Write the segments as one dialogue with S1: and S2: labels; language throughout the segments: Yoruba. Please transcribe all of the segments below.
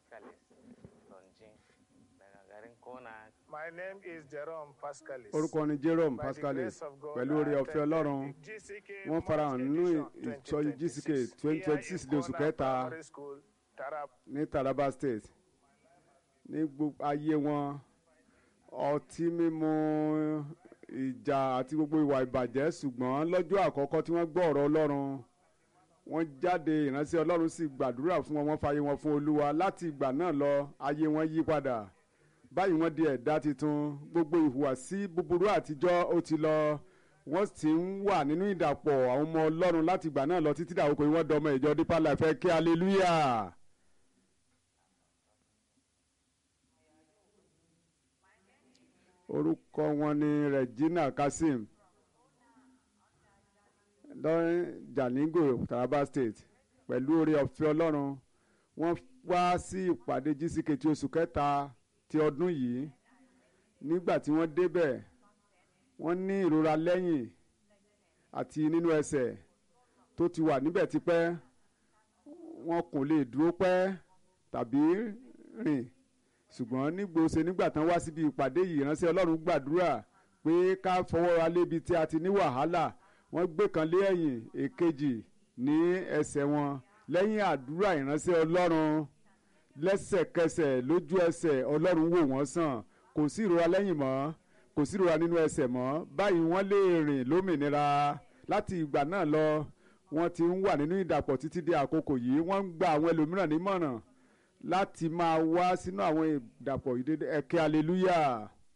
S1: Pascalis Lonjin daga garin Kona.
S2: My name is Jerome Pascalis.
S3: orúkọ ni jerome
S2: By the
S3: pascalis
S2: grace of God,
S3: pẹ̀lú oore
S2: I
S3: ọ̀fẹ́
S2: attended
S3: ọlọ́run
S2: the GCK
S3: wọ́n farahàn nínú
S2: Multi-Edition
S3: ìsọjí gck
S2: 2026
S3: twenty twenty six
S2: here
S3: di
S2: in
S3: oṣù
S2: Kona
S3: kẹta
S2: Primary School, Taraba.
S3: ní taraba state ní gbogbo ayé wọn ọtí mímu ìjà àti gbogbo ìwà ìbàjẹ́ ṣùgbọ́n lọ́jọ́ àkọ́kọ́ tí wọ́n gbọ́ ọ̀rọ̀ ọlọ́run wọ́n jáde ìránṣẹ́ ọlọ́run sì gbàdúrà fún wọn wọ́n fààyè wọn fún olúwa láti ìgbà náà lọ ayé wọn yí padà báyìí wọ́n di ẹ̀dá tuntun gbogbo ìhùwàsí búburú àtijọ́ ó ti lọ wọ́n sì ń wà nínú ìdàpọ̀ àwọn ọmọ ọlọ́run láti ìgbà náà lọ títí dàwọ́ pé wọ́n dọmọ ìjọ Deeper Life ẹ kí hallelujah. orúkọ wọn ni Regina Kasim lọ́rin Jalingo Taraba State pẹ̀lú oore ọ̀fẹ́ ọlọ́run wọ́n wá sí ìpàdé GCK tí oṣù kẹta ti ọdún yìí nígbà tí wọ́n débẹ̀ wọ́n ní ìrora lẹ́yìn àti nínú ẹsẹ̀ tó ti wà níbẹ̀ tipẹ́ wọn kò lè dúró pẹ́ tàbí rìn ṣùgbọ́n nígbòsè nígbà tán wá síbi ìpàdé yìí ìránṣẹ́ ọlọ́run gbàdúrà pé ká fọwọ́ ra lébi tí a ti ní wàhálà wọ́n gbé kan lé ẹ̀yìn èkejì ní ẹsẹ̀ wọn lẹ́yìn àdúrà ìránṣẹ́ ọlọ́run lẹ́sẹ̀kẹsẹ̀ lójú ẹsẹ̀ ọlọ́run wò wọ́n sàn kò sí ìrora lẹ́yìn mọ́ kò sí ìrora nínú ẹsẹ̀ mọ́ báyìí wọ́n lè rìn lómìnira láti ìgbà náà lọ wọ́n ti ń wà nínú ìdàpọ̀ títí di àkókò yìí wọ́n ń gba àwọn ẹlòmíràn nímọ̀ràn láti máa wá sínú àwọn ìdàpọ̀ ìdédé ẹ̀kẹ́ hallelujah.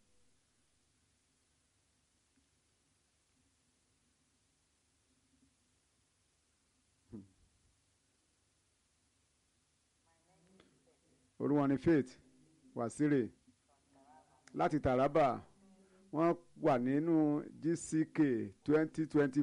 S3: orúwọn ni faith wasire láti taraba wọ́n wà nínú gck twenty twenty